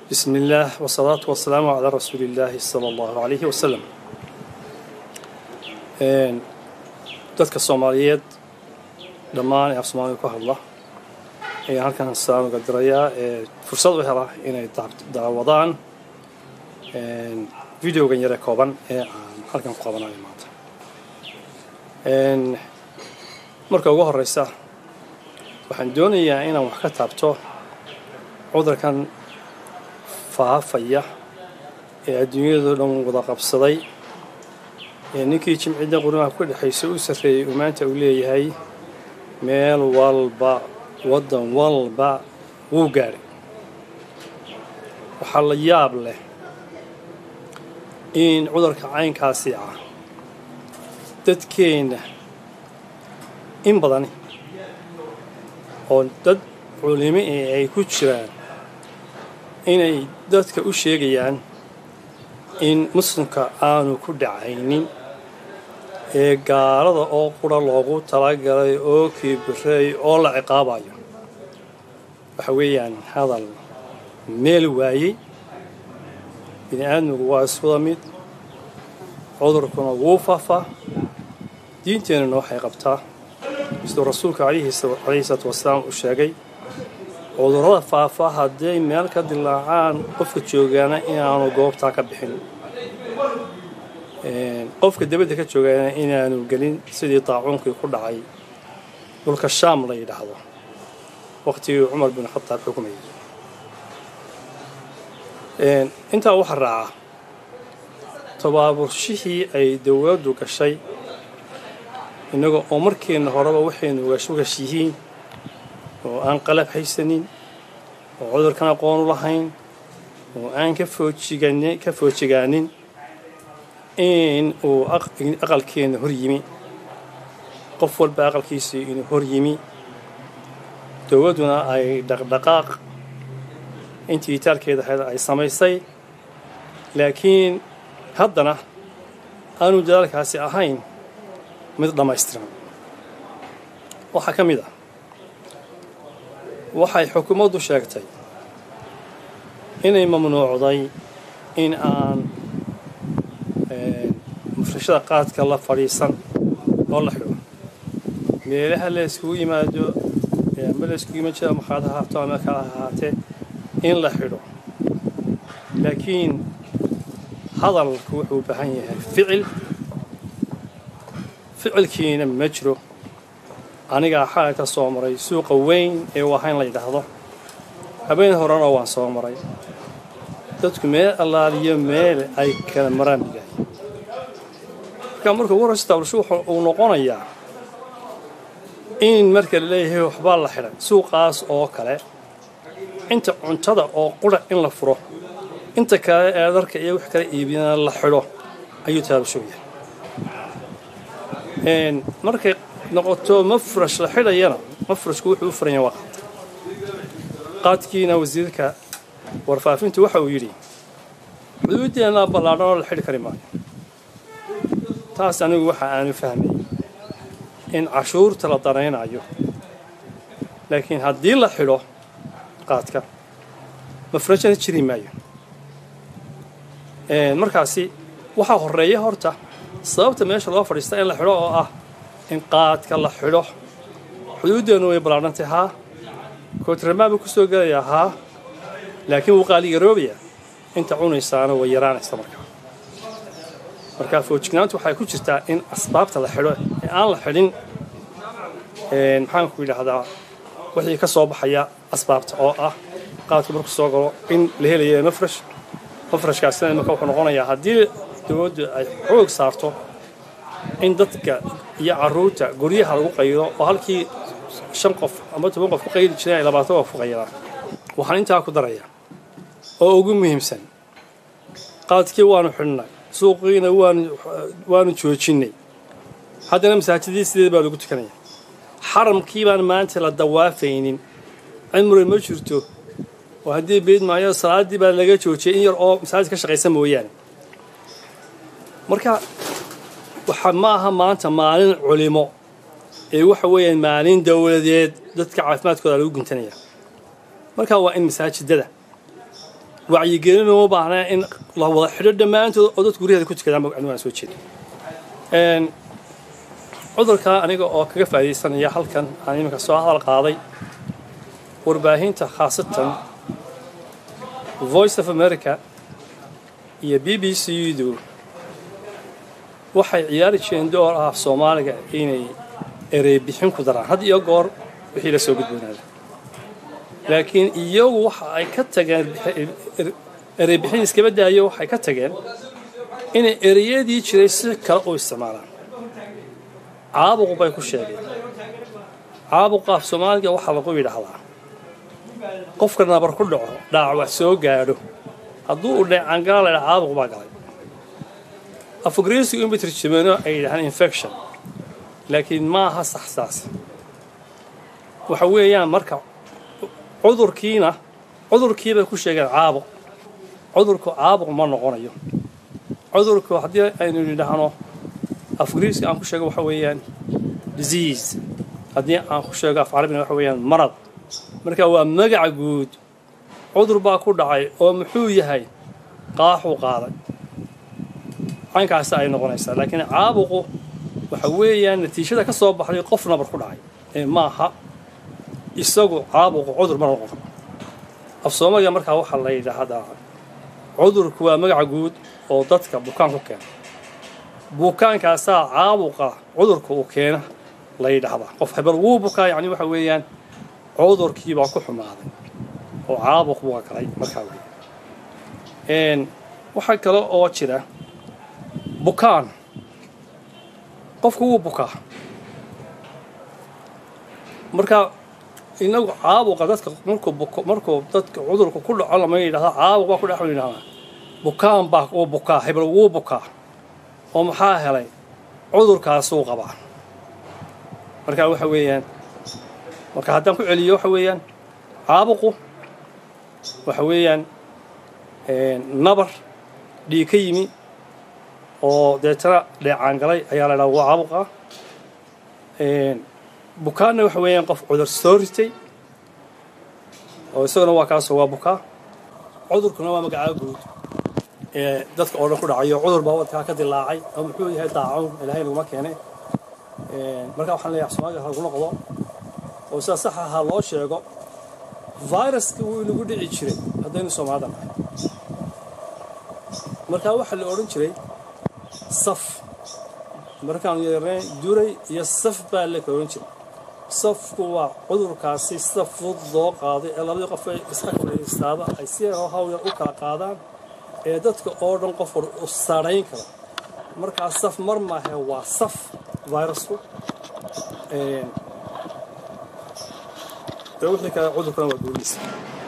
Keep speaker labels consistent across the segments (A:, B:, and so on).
A: بسم الله والصلاة والسلام على رسول الله صلى الله عليه وسلم dadka soomaaliyeed dhammaan ee af soomaaliga ku hadla ayaan halkan salaamga dirayaa ee fursad u hela inay daawadaan videogan yare kooban ee aan halkan ku qabanayo maanta marka ugu horeysa waxaan doonayaa inaan wax ka taabto cudurkan faafaya ee adduunyado dhan wada qabsaday ee ninkii jimcidda qurimaha ku dhexaysa u sarreeyey uu maanta uu leeyahay meel walba waddan walba wuu gaadhay waxaa la yaab leh in cudurka caynkaasi ah dadkeenna in badani oo dad culimo ee ay ku jiraan inay dadka u sheegayaan in muslimka aanu ku dhacaynin ee gaalada oo qura loogu talagalay oo kiibireey oo la ciqaabayo waxa weeyaan hadal meel waayey bini aadmigu waa iswada mid cudurkuna wuu faafaa diinteennuna waxay qabtaa siduu rasuulka calayhi salaatu wasalaam uu sheegay cudurrada faafa hadday meel ka dilaacaan qofka joogaana inaanu goobtaa ka bixin qofka dabadda ka joogaana inaanu gelin sidii daacuunkii ku dhacay dhulka shaam la yidhaahdo waqtigii cumar bin khataab xukumayay intaa waxaa raaca tabaaburshihii ay dowladdu gashay innaga oo markeenna horeba waxaynu ugashugash yihiin oo aan qalab haysanin oo cudurkan aqoon u lahayn oo aan ka foojiganin ka foojigaanin in uu aqalkeenna hor yimi qof walba aqalkiisii inuu hor yimi dowladduna ay dhaqdhaqaaq intii itaalkeeda ahayd ay samaysay laakiin haddana aanu dadaalkaasi ahayn mid dhammaystiran waxaa ka mid ah waxay xukuumaddu sheegtay inay mamnuucday in aan mufrashada qaadka la fadhiisan oo la xidho meelaha la yskugu yimaado ama la yskugu yimaad jira makhaad ha haato ama kala ha ahaatee in la xidho laakiin hadalku wuxuu u baahan yahay ficil ficilkiina ma jiro anigaa xalay ka soo maray suuqa weyn ee wahayn la yidhaahdo habeen horena waan soo maray dadku meel allaaliyo meel ay kala maraan bilahay marka marka ugu horeysa taablashu uu noqonayaa in marka la leeyahay waxbaa la xidhay suuqaas oo kale inta cuntada oo qura in la furo inta kale ee dharka iyo wax kala iibiyana la xidho ayuu taablashu yahay markay noqoto mafrash la xidhayana mafrashku wuxuu u furanya waa qaad qaadkiina wasiirka warfaafintu waxa uu yidhi xuduuddeenna ballaadhan oo la xidhi kari maayo taas anigu waxa aanu fahmay in cashuurta la danaynayo laakiin haddii la xidho qaadka mafrashana jiri maayo markaasi waxaa horreeya horta sababta meesha loo fadhiista in la xidho oo ah in qaadka la xidho xuduuddeennu way ballaadhantay haa kootramaan buu ku soo gelayaa haa laakiin wuu qaaligaroobayaa inta cunaysaana way yaraanaysa markaa marka foojignaantu waxay ku jirtaa in asbaabta la xidho ee aan la xidhin maxaanku yidhaahdaa wixii ka soo baxaya asbaabta oo ah qaadku markuu soo galo in la helayo mafrash mafrashkaasina imika wuxuu noqonayaa haddii dowladdu ay xoog saarto in dadka iyo carruurta guryaha lagu qaydo oo halkii shan qof ama toban qof ku qaydi jireen ay labaatan qof ku qaydaan waxaan intaa ku darayaa oo ugu muhiimsan qaadkii waanu xidhnay suuqiina waanu waanu joojinnay haddana masaajidii sideed baa lagu tukanaya xaramkii baan maanta la dawaafaynin cimri ma jirto oo haddii beyd maayo salaaddii baa laga joojiyay in yar oo masaajid ka shaqaysa mooyaane marka waxa ma aha maanta maalin culimo ee waxa weeyaan maalin dowladeed dadka caafimaadkooda lagu guntanaya marka waa in masaajidada wacyigelin uma baahnaa in la wada xidho dhammaantood oo dadku guryaheeda ku tukadaan magacnu waan soo jeeda cudurkaa aniga oo kaga faa'iidaysanaya halkan aan iminka soo hadal qaaday warbaahinta khaasatan voice of america iyo b b c du waxay ciyaari jireen door ah soomaaliga inay ereybixin ku daraan had iyo goor wixii la soo gudboonaada laakiin iyagu waxa ay ka tageen ereybixin iskaba daayo waxay ka tageen inay ereyadii jiray si kale u isticmaalaan caabuq bay ku sheegeen caabuqa af soomaaliga waxaa lagu yidhaahdaa qofka nabar ku dhaco dhaawac soo gaadho hadduu u dheecaangala la ydhaha caabuq baa galay afgriisigu in batirjimano ay yidhahaan infection laakiin ma aha saxsaas waxa weeyaan marka cudurkiina cudurkii bay ku sheegeen caabuq cudurku caabuq ma noqonayo cudurku haddii aynu yidhaahno afgriiska aan ku sheego waxa weeyaan disease haddii aan ku sheego af carabina waxa weeyaan marad marka waa magaca guud cudur baa ku dhacay oo muxuu yahay qaaxuu qaaday caynkaasi ay noqonaysaa laakiin caabuqu waxa weeyaan natiijada ka soo baxday qof nabar ku dhacay ee maaha isagu caabuqu cudur ma noqon af soomaaliga markaa waxaa la yidhaahdaa cudurku waa magaca guud oo dadka bukaan ku keena bukaankaasaa caabuqa cudurka uu keena la yidhaahdaa qof hebel wuu bukaa yacni waxa weeyaan cudurkiibaa ku xumaaday oo caabuq bua galay markaa wey waxaa kale oo jira bukaan qofku wuu bukaa marka inagu caabuqa dadka markuu buko markuu dadka cudurka ku dhaco lama yidhahda caabuq baa ku dhaco yidhahdaa bukaan baa uu bukaa hebel wuu bukaa oo maxaa helay cudurkaasuu qabaa marka waxa weeyaan marka haddaan ku celiyo waxa weeyaan caabuqu waxa weeyaan nabar dhiig ka yimi oo deetana dheecaan galay ayaa la dhaha waa caabuqa bukaanna waxa weeyaan qof cudur soo ritay oo isaguna waa kaasoo waa bukaa cudurkuna waa magacaa guud ee dadka oo dhan ku dhacayo cudur baa wadkaa ka dilaacay oo muxuu yahay daacuun ilaahay naguma keenay marka waxaan leeyahay soomaaliga ha lagu noqdo oo sida sax ahaa loo sheego viruska wuu inagu dhici jiray haddaynu soomaalida nahay markaa waxaa la odhan jiray saf markaan yareen duray iyo saf baa la odhan jiray safku waa cudurkaasi sida fudud loo qaaday ee labadii qof ay iska fadhiistaaba ay si hawyar u kala qaadaan ee dadka oo dhan qof war u saarayn kara markaa saf mar maahe waa saf virusku de wixii kale cudurkana waa guuliisa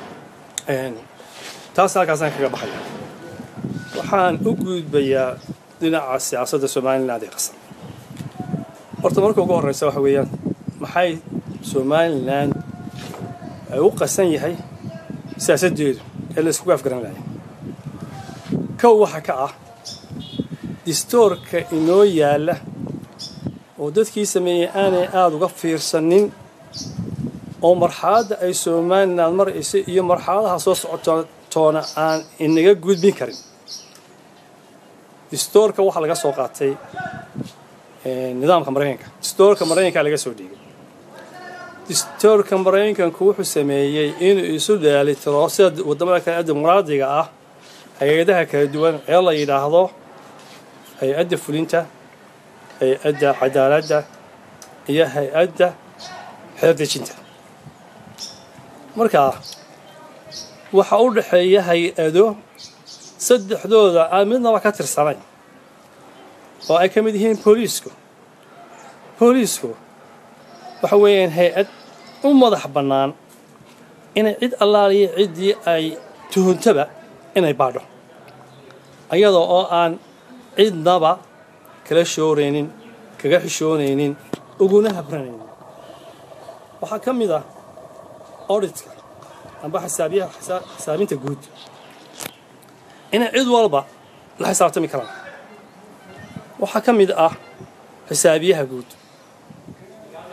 A: taas halkaasaan kaga baxaya waxaan u gudbayaa dhinaca siyaasadda somaliland ee qasan horta marka ugu horreysa waxa weeyaan maxay somalilan ay u qasan yahay siyaasaddeedu ee la iskugu afgaran lahay kow waxa ka ah distoorka inoo yaalla oo dadkii sameeyey aanay aada uga fiirsanin oo marxaladda ay somalilan marayso iyo marxaladaha soo socotoona aan inaga gudbin karin distoorka waxaa laga soo qaatay nidaamka maraykanka distoorka maraykanka laga soo dhiigay distoorka maraykanku wuxuu sameeyey inuu isu dheelitiro sida waddamada kale dimuqraadiga ah hay-adaha kala duwan ee la yidhaahdo hay-adda fulinta hay-adda cadaaladda iyo hay-adda xeerdejinta markaa waxaa u dhexeeya hay-ado saddexdooda aan midnaba ka tirsanayn oo ay ka mid yihiin booliisku booliisku waxa weeyaan hay-ad u madax bannaan inay cid allaaliya ciddii ay tuhuntaba inay baadho ayadoo oo aan cidnaba kala shooraynin kaga xishoonaynin uguna habranaynin waxaa ka mid ah auditka amba xisaabiyaha xisaabinta guud inay cid walba la xisaabtami karaan waxaa ka mid ah xisaabiyaha guud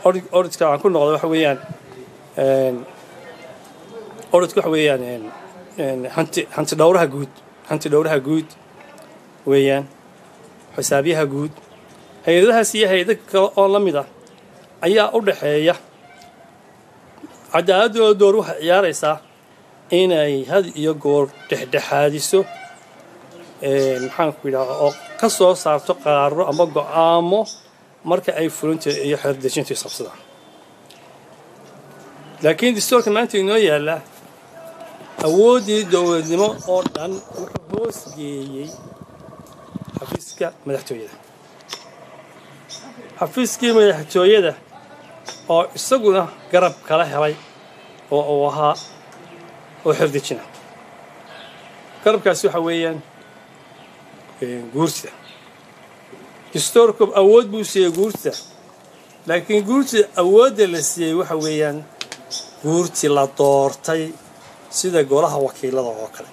A: auditka aan ku noqda waxa weeyaan auditka waxa weeyaan hanti hanti dhowraha guud hanti dhowraha guud weeyaan xisaabyaha guud hay-adahaas iyo hay-ada kale oo la mid ah ayaa u dhaxeeya cadaaladooda door waxay ciyaaraysaa inay had iyo goor dhexdhexaadiso maxaanku yidhaha oo ka soo saarto qaarro ama go-aamo marka ay fulinta iyo xeerdejintu isqabsadaan laakiin dastuurka maanta inoo yaallaa awooddii dowladnimo oo dhan wuxuu hoos geeyey xafiiska madaxtooyada xafiiskii madaxtooyada oo isaguna garab kala helay oo uu ahaa oo xerdejina garabkaasi waxa weeyaan guurtida dastuurku awood buu siiyey guurtida laakiin guurtida awoodda la siiyey waxa weeyaan guurti la doortay sida golaha wakiilada oo kale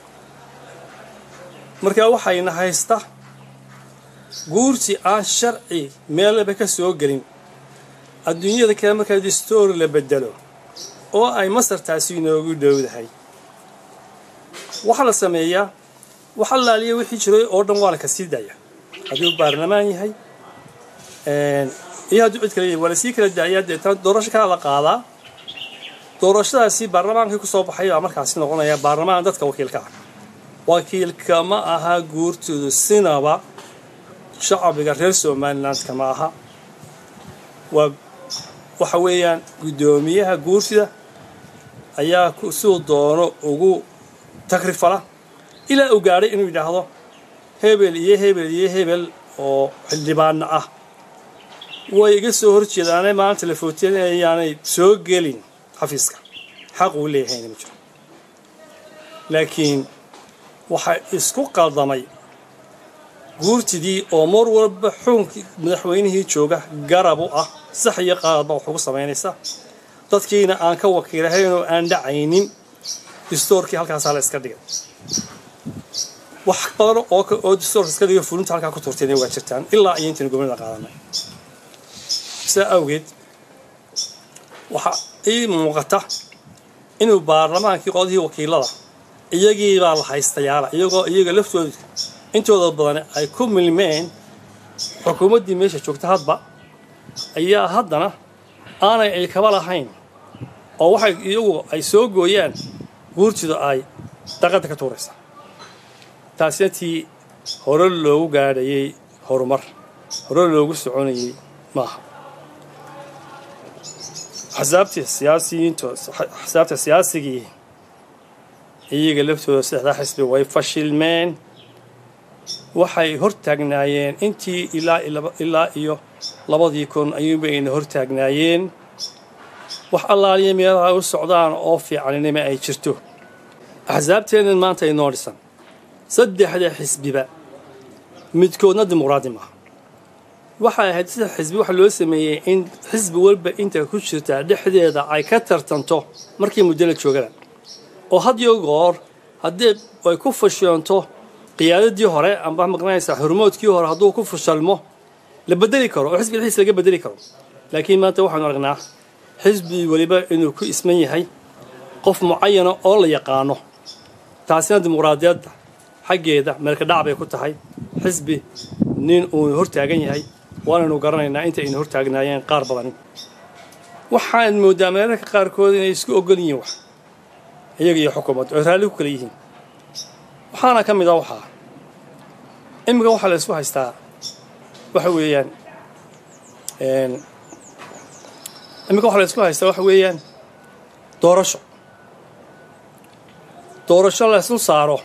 A: marka waxayna haysta guurti aan sharci meelaba ka soo gelin adduunyada kale markaa dastuur la bedelo oo ay masartaasi inoogu dhowdahay waxaa la sameeyaa wax allaaliya wixii jiray oo dhan waa la kasii daaya hadduu baarlamaan yahay iyo hadduu cid kale yahay waa lasii kala daayaa deetana doorasho kala la qaadaa doorashadaasi baarlamaankii ku soo baxay baa markaasi noqonaya baarlamaan dadka wakiilka ah wakiilka ma aha guurtoodu sinaba shacbiga reer somalilandka ma aha waa waxa weeyaan guddoomiyaha guurtida ayaa siduu doono ugu tagrifala ilaa uu gaadhay inuu yidhaahdo hebel iyo hebel iyo hebel oo xildhibaana ah way iga soo hor jeedaane maanta la footeen ayaanay soo gelin xafiiska xaq uu leeyahayna ma jiro laakiin waxaa isku qaldamay guurtidii oo mar walba xuunkii madaxweynihii jooga garab u ah sax iyo qaadba wax ugu samaynaysa dadkiina aan ka wakiilahayn oo aan dhacaynin dastuurkii halkaasaa la iska dhigay wax badan oo oo dastuurka iska dhigay fulinta halkaa ku turtayna waa jirtaan ilaa iyo intaynu gobnada qaadanay saa awgeed waxaa ii muuqata inuu baarlamaankii qodihii wakiilada iyagii baa la haystayaala iyagoo iyaga laftooda intooda badan ay ku milmeen xukuumaddii meesha joogta hadba ayaa haddana aanay ay kaba lahayn oo waxay iyagu ay soo gooyaan guurtida ay daqadda ka tuuraysaa taasina tii hore loogu gaadhayay horumar hore loogu soconayay maaha axsaabtii siyaasiyiinto axsaabta siyaasigii iyaga laftooda saddexdaa xisbi way fashilmeen waxay hor taagnaayeen intii ilaa iyo labadii kun ayuubayna hor taagnaayeen wax allaaliya meelaha u socdaan oo fiicaninima ay jirto axsaabteennan maanta inoo dhisan saddexda xisbiba midkoodna dimuqraadi maaha waxay ahayd sida xisbi waxa loo sameeyey in xisbi walba inta ku jirta dhexdeeda ay ka tartanto markii muddo la joogada oo had iyo goor haddii ay ku fashoonto qiyaadadii hore amba maqnaysaa xurmoodkii hore hadduu ku fashalmo la bedeli karo oo xisbi dhexdiisa laga bedeli karo laakiin maanta waxaanu aragnaa xisbi weliba inuu ku isman yahay qof mucayana oo la yaqaano taasina dimuqraadiyadda xaggeeda meelka dhac bay ku tahay xisbi nin uu hortaagan yahay waanaynu garanaynaa inta aynu hortaagnaayeen qaar badani waxaan moodaa meelarka qaarkood inay isku ogol yihiin wax iyaga iyo xukuumaddu ay raalli ku kala yihiin waxaana ka mid a waxaa iminka waxaa la isku haystaa waxa weeyaan iminka waxaa la isku haystaa waxa weeyaan doorasho doorasho la islu saaro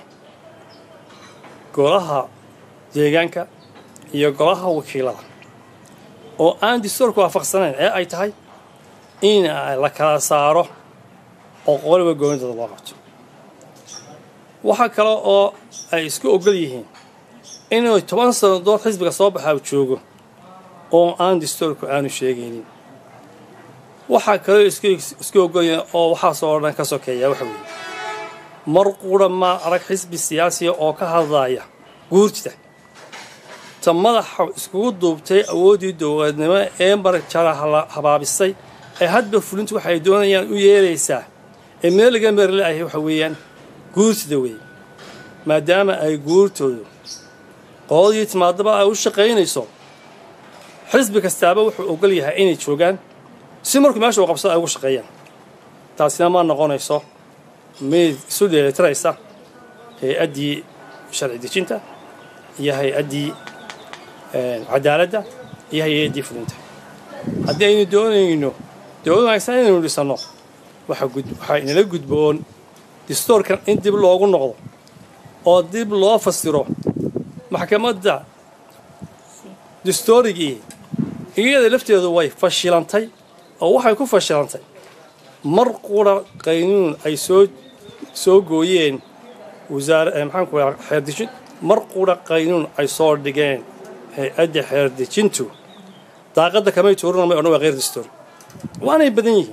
A: golaha deegaanka iyo golaha wakiilada oo aan dastuurka waafaqsanayn ee ay tahay in la kala saaro oo qoliba goonidooda loo qabto waxaa kale oo ay isku ogol yihiin inuu toban sannadood xisbiga soo baxaa u joogo oo aan dastuurku aanu sheegaynin waxaa kaloo isku ogol yihiin oo waxaasoo dhan ka sokeeya waxa weeye mar qura ma arag xisbi siyaasiya oo ka hadlaya guurtida ta madaxa iskugu duubtay awooddii dowladnimo ee marjara habaabisay ee hadba fulintu waxay doonayaan u yeelaysaa ee meel laga meerla ahay waxa weeyaan guurtida weeye maadaama ay guurtoodu qoodii timaadaba ay u shaqaynayso xisbi kastaaba wuxuu ogol yahay inay joogaan si markuu meesha uu qabsado ay ugu shaqeeyaan taasina ma noqonayso mid isu dheelitiraysa hay-addii sharci dejinta iyo hay-addii cadaaladda iyo hay-addii fulinta haddii aynu doonayno dowlad wanaagsan inaynu dhisanno waxaa inala gudboon distoorkan in dib loogu noqdo oo dib loo fasiro maxkamadda distoorigii iyada lafteedu way fashilantay oo waxay ku fashilantay mar qura qaynuun ay soo soo gooyeen wasaare maxaanku xeerdejin mar qura qaynuun ay soo dhigeen hay-adda xeerdejintu daaqadda kamay tuurina may odhan waa keyr distoori waanay badan yihiin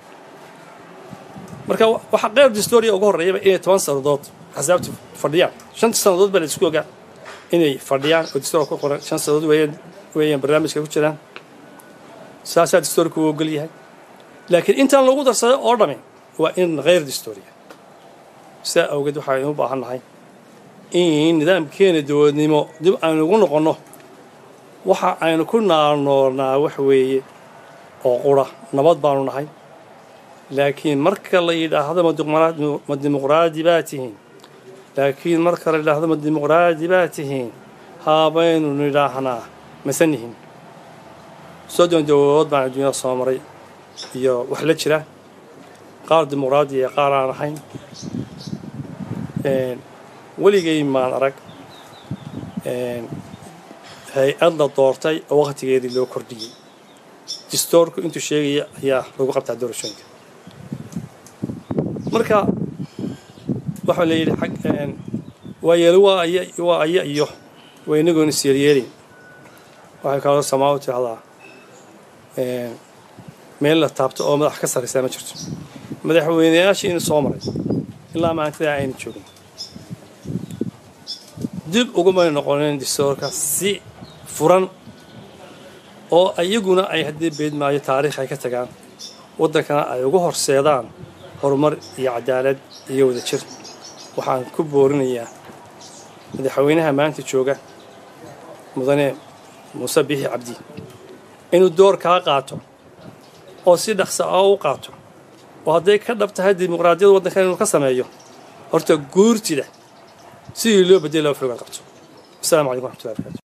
A: marka waxaa keyr distooriya uga horreeyaba inay toban sannadood axsaabtu fadhiyaan shanta sannadood baa la isku ogaa inay fadhiyaan oo distoor ku qoran shan sannadood weeyaan weeyaan barnaamijka ku jiraan saasaa distoorku u ogol yahay laakiin intaan lagu darsaday oo dhami waa in keyr distooriya sidaa awgeed waxaynu u baahan nahay in nidaamkeena dowladnimo dib aynu ugu noqonno waxa aynu ku naalnoolnaa wax weeye oo qura nabad baanu nahay laakiin marka la yidhaahdo ma dimuqraadi baa tihiin laakiin marka la yidhaahdo ma dimuqraadi baa tihiin haabaynu nidhaahnaa masanihin soddon dowladood baan adduunyada soo maray iyo wax la jira qaar dimuqraadi iyo qaar aan ahayn weligay maan arag hay-ad la doortay oo wakhtigeedii loo kordhiyey distoorku intuu sheegaya ayaa lagu qabtaa doorashooyinka marka waxaa la yidhi ag waa yeeli waa aya waa aya iyo waa inagoon isyeelyeelin waxay kaloo samaawo tirahdaa meel la taabto oo madax ka sarraysaa ma jirto madaxweyneyaashii in soo maray ilaa maantadaa aynu joogin dib ugumay noqonin distoorka si furan oo iyaguna ay haddii beedmaayo taariikh ay ka tagaan waddankana ay ugu horseedaan horumar iyo cadaalad iyo wada jir waxaan ku boorinayaa madaxweynaha maanta jooga mudane muuse biixi cabdi inuu door kaa qaato oo si dhaqsa oo u qaato oo hadday ka dhab tahay dimuqraadiyada waddankan inuu ka sameeyo horta guurtida sidii loo bedeli loo fogaan qabto asalaamu calaykum waxmatullahi barkatu